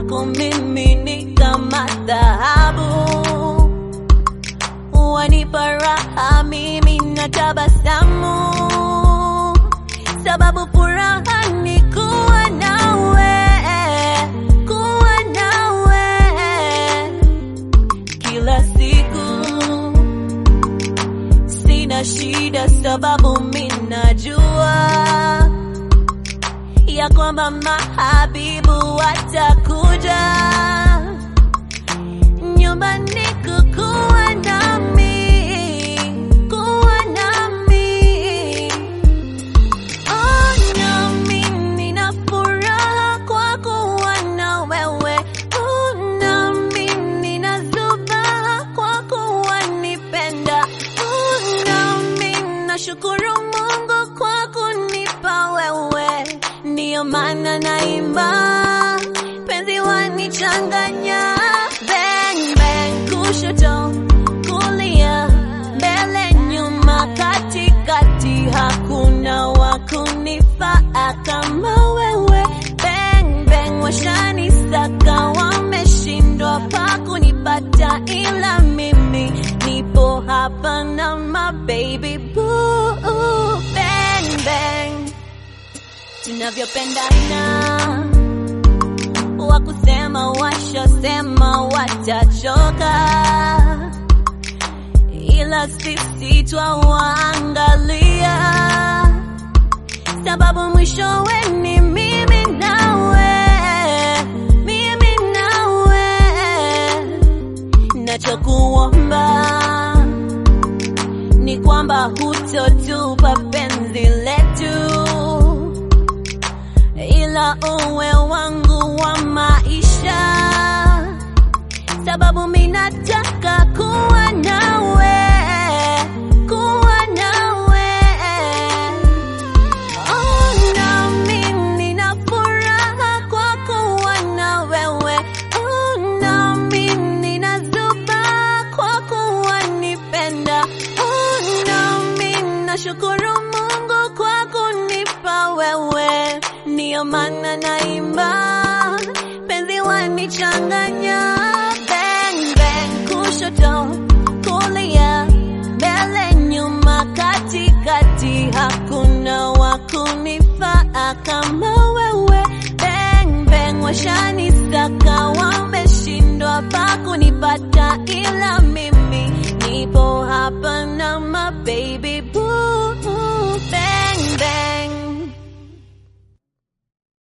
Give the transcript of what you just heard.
kwako mimi ni kama dhahabu, wanipa raha mimi na tabasamu, sababu furaha ni kuwa nawe, kuwa nawe kila siku. Sina shida sababu minajua ya kwamba mahabibu watakuja nyumbani kukuwa nami, kuwa nami. Oh, nami nina furaha kwa kuwa na wewe. Oh, nami nina zubaha kwa kuwa nipenda. Oh, nami nashukuru Mungu kwa kunipa wewe, ndiyo maana naimba penzi wanichanganya. Bang, bang, kushoto kulia, mbele nyuma, katikati, hakuna wa kunifaa kama wewe. Bang, bang, washanisaka, wameshindwa pa kunipata, ila mimi nipo hapa na my baby boo. Bang, bang, tunavyopendana wakusema washasema watachoka, ila sisi twawaangalia, sababu mwishowe ni mimi nawe, mimi nawe. Nachokuomba ni kwamba hutotupa penzi letu ila uwe wangu wa maisha, sababu minataka kuwa nawe, kuwa nawe. Oh, nami nina furaha kwa kuwa na wewe. Oh, nami nina zuba kwa kuwa nipenda. Oh, nami nashukuru Mungu kwa kunipa wewe, ndiyo maana naimba penzi wanichanganya. Bang, bang, kushoto kulia, mbele nyuma, katikati, hakuna wa kunifaa kama wewe. Bang, bang, washanisaka, wameshindwa pa kunipata, ila mimi nipo hapa na my baby